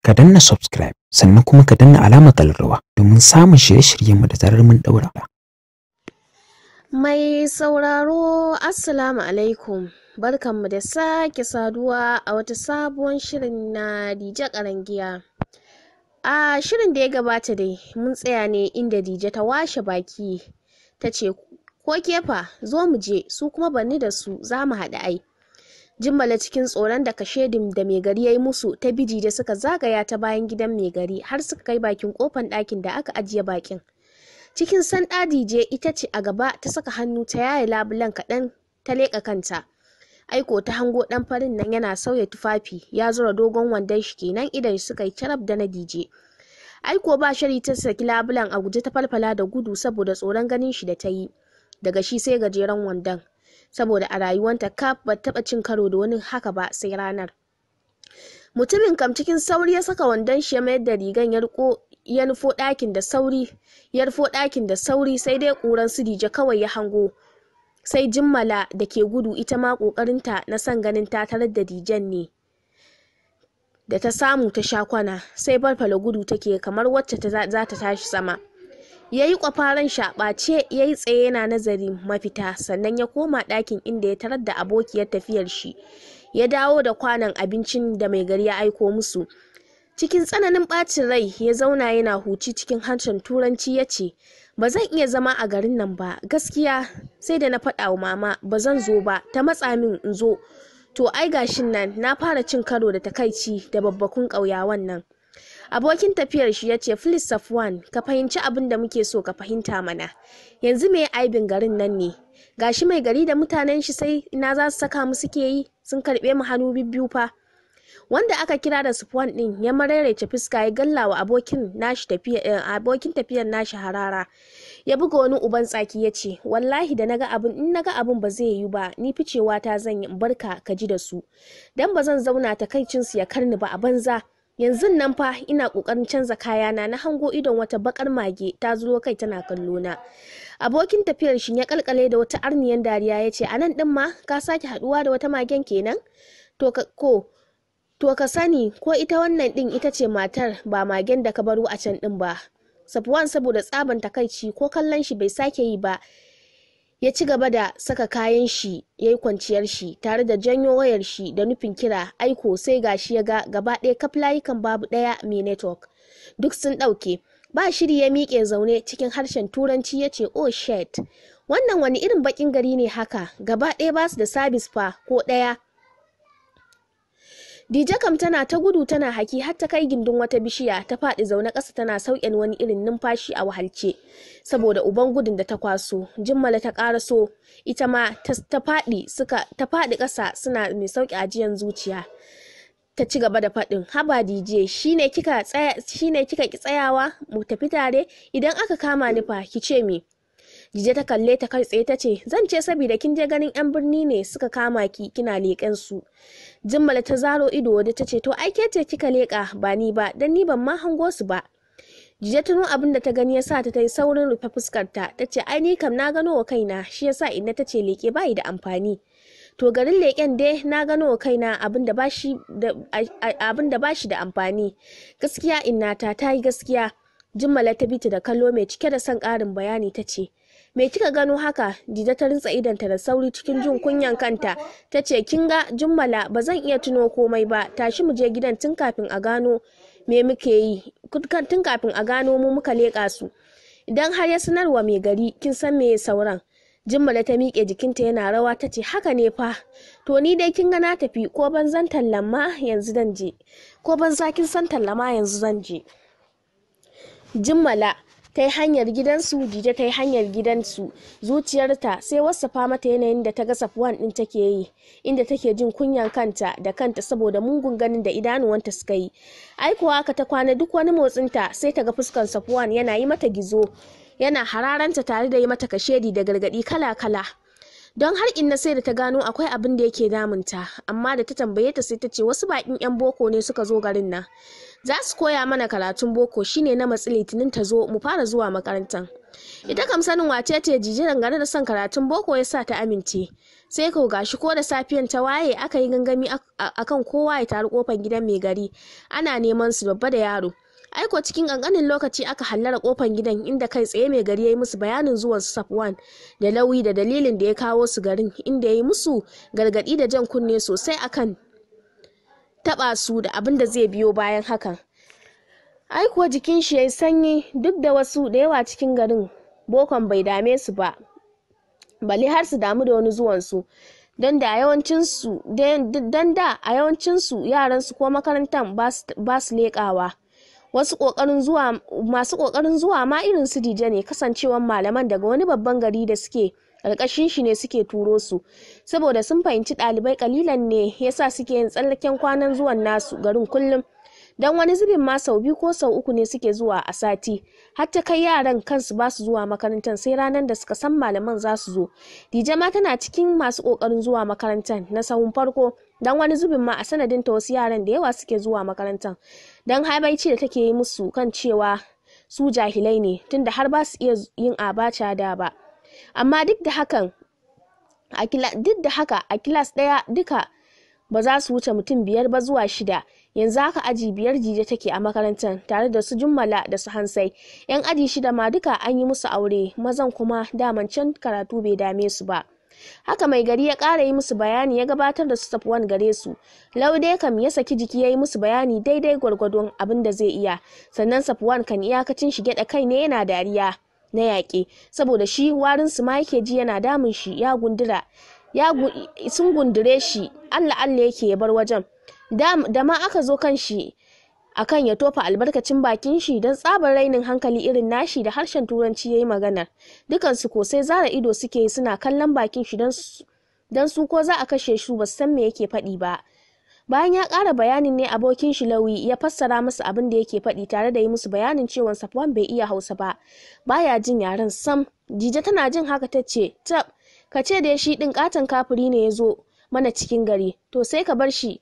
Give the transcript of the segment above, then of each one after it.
ka danna subscribe sannan kuma ka danna alamar kallarwa domin samun shirye-shiryenmu da zarar mun daura. Mai sauraro Assalamu alaikum barkanmu da sake saduwa a wata sabuwar shirin na Dije Karangiya. A shirin da ya gabata dai mun tsaya ne inda Dije ta washe baki ta ce ko kefa zo mu je su kuma banni da su za mu haɗu ai. Jimmala cikin tsoron da kashedin da mai gari ya yi musu ta biji da suka zagaya ta bayan gidan mai gari har suka kai bakin kofan ɗakin da aka ajiye bakin. Cikin sanda dije ita ce a gaba ta saka hannu ta yaye labulen kaɗan ta leƙa kanta. Aiko ta hango ɗan farin nan yana sauya tufafi ya zura dogon wandon shi kenan idan suka yi carab da na dije. Aiko ba shari ta saki labulen a guje ta falfala da gudu saboda tsoron ganin shi da ta yi. Daga shi sai gajeren wandon. saboda a rayuwanta kaf ba taɓa cin karo da wani haka ba sai ranar mutumin kam cikin sauri ya saka wandon shi ya mayar da rigan ya riko ya nufo ɗakin da sauri ya rufo ɗakin da sauri sai dai ƙuran su dije kawai ya hango sai jimmala da ke gudu ita ma ƙoƙarinta na son ganin ta tarar da dijen ne da ta samu ta sha kwana sai farfala gudu take kamar wacce za ta tashi sama ya yi kwafaran shaɓace ya yi tsaye yana nazarin mafita sannan ya koma ɗakin inda ya tarar da abokiyar tafiyar shi ya dawo da kwanon abincin da mai gari ya aiko musu cikin tsananin ɓacin rai ya zauna yana huci cikin harshen turanci ya ce ba zan iya zama a garin nan ba gaskiya sai da na faɗa wa mama ba zan zo ba ta matsa min in zo to ai gashin nan na fara cin karo da takaici da babbakun ƙauyawan nan abokin tafiyar shi ya ce Phyllis Safwan ka fahimci abin da muke so ka fahimta mana yanzu me aibin garin nan ne gashi mai gari da mutanen shi sai ina za su saka mu suke yi sun karbe mu hannu bibbiyu fa wanda aka kira da Safwan din ya mararece fuska ya galla wa abokin nashi tafiya abokin tafiyar nashi harara ya buga wani uban tsaki ya ce wallahi da naga abin in naga abin ba zai yi ba ni ficewa ta zan yi barka ka ji da su dan ba zan zauna takaicinsu ya karni ba a banza yanzu nan fa ina kokarin canza kayana na hango idon wata bakar mage ta zuro kai tana kallo na abokin tafiyar shi ya kalkale da wata arniyan dariya ya ce anan din ma ka sake haduwa da wata magen kenan to ka ko to ka sani ko ita wannan din ita ce matar ba magen da ka baro a can din ba Safwan saboda tsaban takaici ko kallon shi bai sake yi ba ya ci gaba da saka kayan shi ya yi kwanciyar shi tare da janyo wayar shi da nufin kira aiko sai gashi ya ga gaba ɗaya kaf layukan babu ɗaya mai network duk sun ɗauke ba shiri ya miƙe zaune cikin harshen turanci ya ce oh shit wannan wani irin baƙin gari ne haka gaba ɗaya ba su da sabis fa ko ɗaya Dije kam tana ta gudu tana haki har ta kai gindin wata bishiya ta faɗi zaune ƙasa tana sauƙin wani irin numfashi a wahalce saboda uban gudun da ta kwaso jimmala ta ƙaraso ita ma ta faɗi suka ta faɗi ƙasa suna mai sauƙi ajiyan zuciya ta ci gaba da faɗin haba dije shine kika tsaya shine kika ki tsayawa mu tafi tare idan aka kama ni fa ki ce me Jije ta kalle ta kai tsaye ta ce zan ce saboda kin je ganin yan birni ne suka kama ki kina leƙen su jimmala ta zaro ido wadda ta ce to ai ke ce kika leƙa ba ni ba dan ni ban ma hango su ba Jije tuno abin da ta gani ya sa ta yi saurin rufe fuskarta ta ce ai ni kam na gano wa kaina shi yasa inna ta ce leƙe bayi da amfani to garin leƙen dai na gano wa kaina abin da bashi da amfani gaskiya innata ta yi gaskiya jimmala ta bita da kallo mai cike da son ƙarin bayani ta ce me kika gano haka dida ta rintsa idanta da sauri cikin jin kunyan kanta ta ce kin ga jummala ba zan iya tuno komai ba tashi mu je gidan tun kafin a gano me muke yi tun kafin a gano mu muka leƙa su idan har ya sanarwa mai gari kin san me sauran jimmala ta miƙe jikinta yana rawa ta ce haka ne fa to ni dai kin ga na tafi ko ban zan tallama yanzu zan je ko ban za kin san tallama yanzu zan je jimmala ta yi hanyar gidansu dije ta yi hanyar gidansu zuciyarta sai wasafa mata yanayin da ta ga safwan din take yi inda take jin kunyan kanta da kanta saboda mungun ganin da idanuwanta suka yi aikuwa haka ta kwana duk wani motsinta sai ta ga fuskan safwan yana yi mata gizo yana hararanta tare da yi mata kashedi da gargadi kala-kala don har inna sai da ta gano akwai abin da yake damunta amma da ta tambaye ta sai ta ce wasu bakin yan boko ne suka zo garin nan za su koya mana karatun boko shine na matsi litinin ta zo mu fara zuwa makarantar ita kam sanin wace ce jijiran gare da son karatun boko ya sa ta amince sai kau gashi ko da safiyan ta waye aka yi gangami akan kowa ya taru kofar gidan mai gari ana neman su babba da yaro aiko cikin kankanin lokaci aka hallara kofar gidan inda kai tsaye mai gari ya yi musu bayanin zuwan su safwan da lauyi da dalilin da ya kawo su garin inda ya yi musu gargadi da jan kunne sosai akan taba su da abin da zai biyo bayan hakan ai kuwa jikin shi yayi sanyi duk da wasu da yawa cikin garin bokon bai dame su ba bale har su damu da wani zuwan su don da yawancinsu don da a yawancinsu yaransu ko makarantar ba su leƙawa wasu kokarin zuwa masu kokarin zuwa ma irin su dije ne kasancewan malaman daga wani babban gari da suke ƙarƙashin shi ne suke turo su saboda sun fahimci ɗalibai kalilan ne yasa suke yin tsallaken kwanan zuwan nasu garin kullum don wani zubin ma sau biyu ko sau uku ne suke zuwa a sati har ta kai yaran kansu ba su zuwa makarantar sai ranar da suka san malaman za su zo dije ma tana cikin masu kokarin zuwa makarantar na sahun farko don wani zubin ma a sanadin ta wasu yaran da yawa suke zuwa makarantar don habaici da take yi musu kan cewa su jahilai ne tunda har ba su iya yin abacha da ba amma duk da hakan duk da haka a kilas ɗaya duka ba za su wuce mutum biyar ba zuwa shida yanzu haka aji biyar jije take a makarantar tare da su jummala da su hansai yan aji shida ma duka an yi musu aure mazan kuma daman can karatu bai dame su ba haka mai gari ya ƙara yi musu bayani ya gabatar da su safwan gare su laude kam ya saki jiki ya yi musu bayani daidai gwargwadon abin da zai iya sannan safwan kan iyakacin shi gyaɗa kai ne yana dariya na yaƙe saboda shi warin su ma yake ji yana damun shi ya gundura ya sun gundure shi allah allah yake ya bar wajen da ma aka zo kan shi akan ya tofa albarkacin bakin shi don tsabar rainin hankali irin nashi da harshen turanci ya yi maganar dukansu ko sai zara ido suke yi suna kallon bakin shi don su ko za a kashe shi ba san me yake faɗi ba bayan ya ƙara bayanin ne abokin shi lauyi ya fassara musu abin da yake faɗi tare da yi musu bayanin cewa safwan bai iya hausa ba baya jin yaren sam jije tana jin haka ta ce tab ka ce da shi ɗin katon kafiri ne ya zo mana cikin gari to sai ka bar shi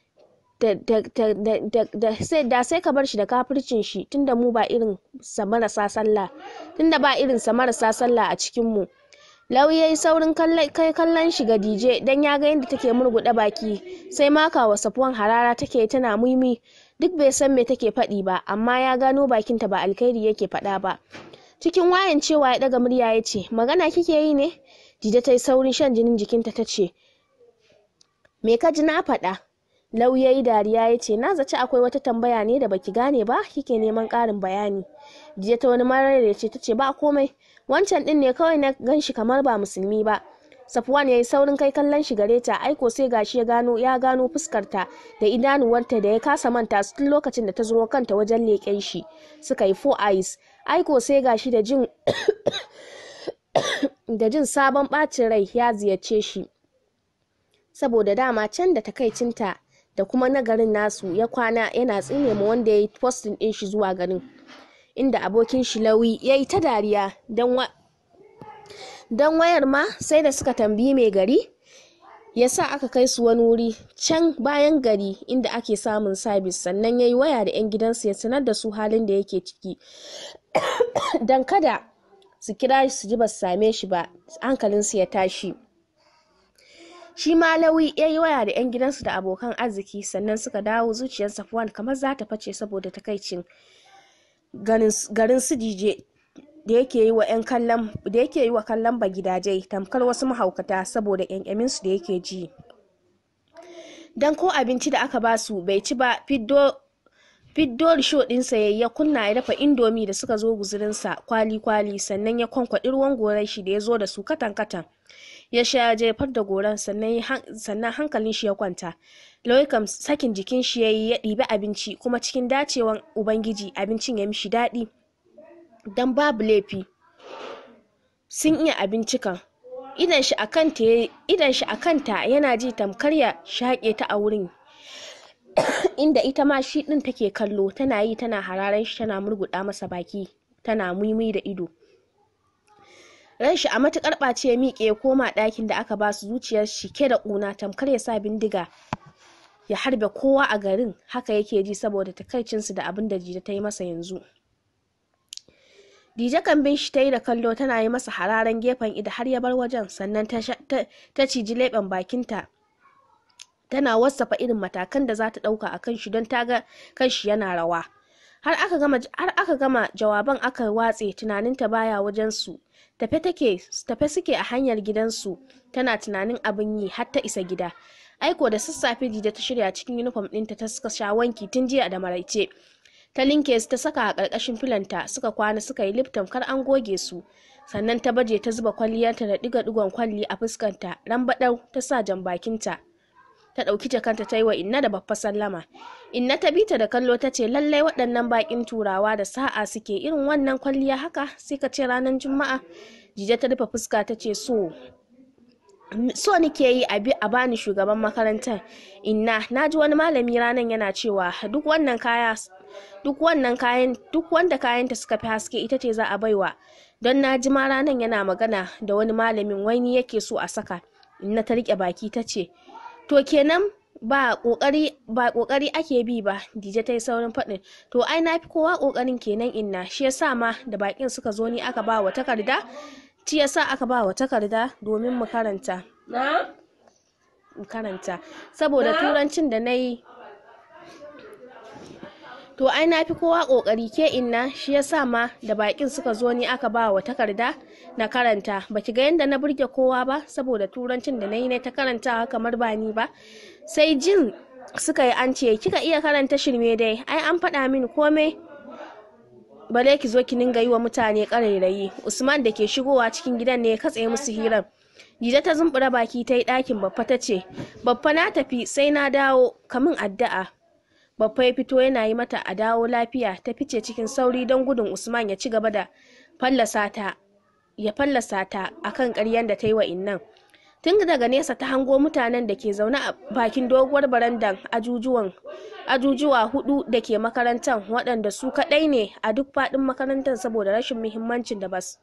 da sai ka bar shi da kafircin shi tunda mu ba irin sa marasa sallah tunda ba irin sa marasa sallah a cikin mu lauyayi saurin kai kallon shi ga dije dan ya ga yadda take murguɗa baki sai maka wa safuwan harara take tana muimi duk bai san me take faɗi ba amma ya gano bakinta ba alkhairi yake faɗa ba cikin wayan cewa ya ɗaga murya ya ce magana kike yi ne dije ta yi saurin shan jinin jikinta ta ce me ka ji na faɗa lauyayi dariya ya ce na zaci akwai wata tambaya ne da baki gane ba kike neman ƙarin bayani jiya ta wani marar da ce ta ce ba komai wancan din ne kawai na gan shi kamar ba musulmi ba safwan ya yi saurin kai kallon shi gare ta aiko sai gashi ya gano ya gano fuskarta da idanuwarta da ya kasa manta su tun lokacin da ta zo kanta wajen leƙen shi suka yi four eyes aiko sai gashi da jin da jin sabon ɓacin rai ya ziyarce shi saboda dama can da takaicinta da kuma na garin nasu ya kwana yana tsine ma wanda ya yi postin ɗin shi zuwa garin inda abokin shi lawi ya yi ta dariya don wayar ma sai da suka tambayi mai gari ya sa aka kai su wani wuri can bayan gari inda ake samun sabis sannan ya yi waya da 'yan gidansu ya sanar da su halin da yake ciki don kada su kira su ji ba su same shi ba hankalinsu ya tashi shi ma lawi ya yi waya da 'yan gidansu da abokan arziki sannan suka dawo zuciyar safwan kamar za ta face saboda takaicin garin su dije da yake yi wa 'yan kallon da yake yi wa kallon ba gidaje tamkar wasu mahaukata saboda ƙyanƙyamin su da yake ji dan ko abinci da aka basu bai ci ba fiddo fiddo risho ɗinsa ya ya kunna ya dafa indomi da suka zo guzurinsa kwali-kwali sannan ya kwankwaɗi ruwan gorai shi da ya zo da su katan-katan ya sha jefar da goran sannan hankalin shi ya kwanta loikam sakin jikin shi ya yi ya ɗibi abinci kuma cikin dacewan ubangiji abincin ya mishi daɗi don babu laifi sun iya abinci kan idan shi a kanta yana ji tamkar ya shaƙe ta a wurin inda ita ma shi ɗin take kallo tana yi tana hararen shi tana murguɗa masa baki tana muimi da ido ran shi a matukar ɓace ya miƙe ya koma ɗakin da aka ba su zuciyar shi ke da ƙuna tamkar ya sa bindiga ya harbe kowa a garin haka yake ji saboda takaicinsu da abin da jita ta yi masa yanzu dije kan bin shi ta yi da kallo tana yi masa hararen gefen ida har ya bar wajen sannan ta ciji leɓen bakinta tana wasafa irin matakan da za ta ɗauka a kan shi don ta ga kan shi yana rawa har aka gama har aka gama jawaban aka watse tunaninta baya wajen su tafe take tafe suke a hanyar gidansu tana tunanin abin yi har ta isa gida aiko da sassafe dida ta shirya cikin uniform ɗinta ta suka sha wanki tun jiya da maraice ta linke su ta saka a ƙarƙashin filanta suka kwana suka yi lifton kar an goge su sannan ta baje ta zuba kwalliyarta da ɗiga-ɗigon kwalli a fuskanta rambaɗau ta sa jan bakinta ta ɗauki jakanta ta yi wa inna da babba sallama inna ta bita da kallo ta ce lallai waɗannan baƙin turawa da sa'a suke irin wannan kwalliya haka sai ka ce ranar juma'a jije ta rufe fuska ta ce so so nike yi abi a bani shugaban makarantar inna na ji wani malami ranar yana cewa duk wannan kaya duk wannan kayan duk wanda kayanta suka fi haske ita ce za a baiwa don na ji ma ranar yana magana da wani malamin wani yake so a saka inna ta rike baki ta ce to kenan ba kokari ba kokari ake bi ba dije ta yi saurin faɗin to ai na fi kowa kokarin kenan inna shi yasa ma da bakin suka zo ni aka ba wa takarda shi yasa aka ba wa takarda domin mu karanta mu karanta saboda turancin da na yi to ai na fi kowa kokari ke inna shi yasa ma da bakin suka zo ni aka ba wa takarda na karanta baki ga yadda na burge kowa ba saboda turancin da na yi ne ta karantawa kamar ba ni ba sai jin suka yi an ce kika iya karanta shirme dai ai an faɗa min komai bare ki zo ki ninga yi wa mutane ƙarairayi usman da ke shigowa cikin gidan ne ya katse musu hirar Dida ta zumbura baki ta yi ɗakin babba ta ce babba na tafi sai na dawo kamin addu'a babba ya fito yana yi mata a dawo lafiya ta fice cikin sauri don gudun usman ya ci gaba da fallasa ta ya fallasa ta akan ƙaryan da ta yi wa innan tun daga nesa ta hango mutanen da ke zaune a bakin doguwar barandan ajujuwan ajujuwa hudu da ke makarantar waɗanda su kaɗai ne a duk faɗin makarantar saboda rashin muhimmancin da bas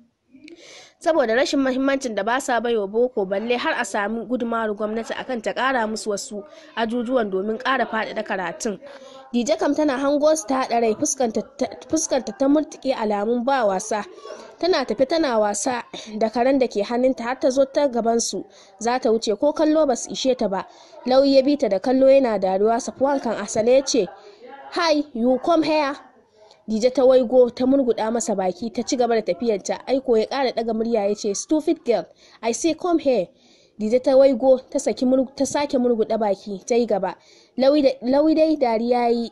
saboda rashin mahimmancin da ba sa baiwa boko balle har a sami gudumawar gwamnati akan ta kara musu wasu ajujuwan domin kara faɗaɗa karatun dije kam tana hango su ta haɗa rai fuskanta ta murtuke alamun ba wasa tana tafi tana wasa da karen da ke hannunta har ta zo ta gabansu za ta wuce ko kallo ba su ishe ta ba lauyi ya bi ta da kallo yana dariya safuwan kan asale ya ce hi you come here Dije ta waigo ta murguda masa baki ta ci gaba da tafiyarta aiko ya kara daga murya ya ce stupid girl I say come here Dije ta waigo ta saki ta sake murguda baki ta yi gaba lawi dai dariya yi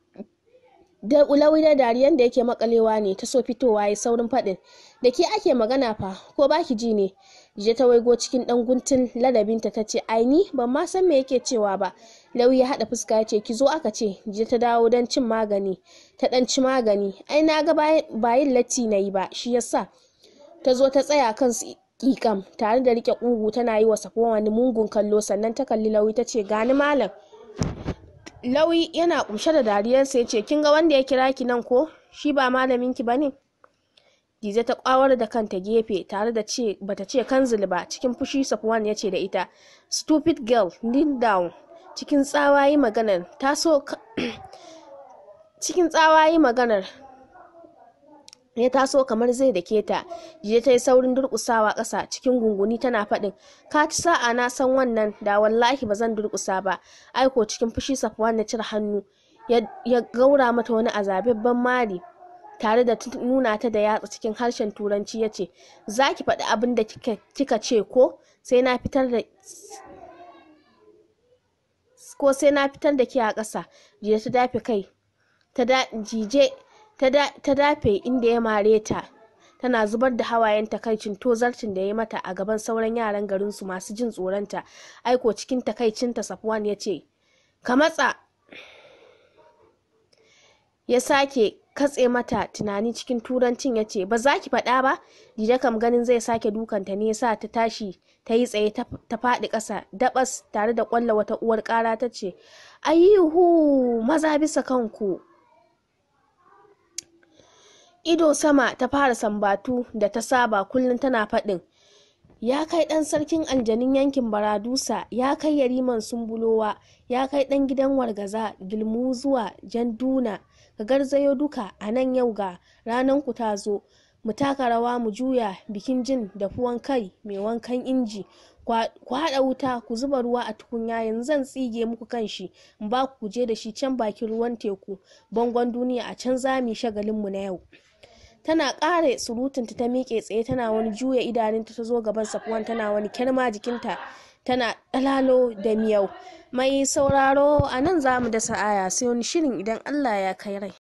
da ulawi da dariyan da yake makalewa ne ta so fitowa ya saurin faɗin da ke ake magana fa ko baki ji ne je ta waigo cikin dan guntun ladabinta ta ce ai ni ban ma san me yake cewa ba lauyi ya haɗa fuska ya ce ki zo aka ce je ta dawo don cin magani ta dan ci magani ai na ga bayin latti na yi ba shi yasa ta zo ta tsaya kan kikam tare da rike kugu tana yi wa safo wani mungun kallo sannan ta kalli lauyi ta ce gani malam lauyi yana kumshe da dariyarsa ya ce kin ga wanda ya kira ki nan ko shi ba malamin ki bane Dize ta kwawar da kanta gefe tare da ce bata ce kanzil ba cikin fushi Safwan ya ce da ita stupid girl kneel down cikin tsawayi maganar ta so cikin tsawayi maganar ya taso kamar zai da keta jiya ta yi saurin durƙusawa ƙasa cikin gunguni tana faɗin ka ci sa'a na san wannan da wallahi ba zan durƙusa ba aiko cikin fushi safwan na cire hannu ya gaura mata wani azababben mari tare da nuna ta da yatsa cikin harshen turanci ya ce za ki faɗi abin da kika ce ko sai na fitar da ko sai na fitar da ke a ƙasa jiya ta dafe kai ta jije ta dafe inda ya mare ta tana zubar da hawayen takaicin tozarcin da ya mata a gaban sauran yaran garinsu masu jin tsoronta aiko cikin takaicinta safwan ya ce ka matsa ya sake katse mata tunani cikin turancin ya ce ba za ki faɗa ba dida kam ganin zai sake dukanta ne sa ta tashi ta yi tsaye ta faɗi ƙasa dabas tare da ƙwalla wata uwar ƙara ta ce ayyuhu maza bisa kanku ido sama ta fara sambatu da ta saba kullum tana faɗin ya kai ɗan sarkin aljanin yankin baradusa ya kai yariman sumbulowa ya kai ɗan gidan wargaza gilmu zuwa janduna ka garzayo duka a nan yau ga ranar ku ta zo mu taka rawa mu juya bikin jin dafuwan kai mai wankan inji ku haɗa wuta ku zuba ruwa a tukunya yanzu zan tsige muku kan shi in ba ku je da shi can bakin ruwan teku bangon duniya a can za mu shagalin mu na yau tana ƙare surutunta ta miƙe tsaye tana wani juya idanunta ta zo gaban safuwan tana wani kyarma jikinta tana ɗalalo da miyau mai sauraro a nan za mu dasa aya sai wani shirin idan allah ya kai rai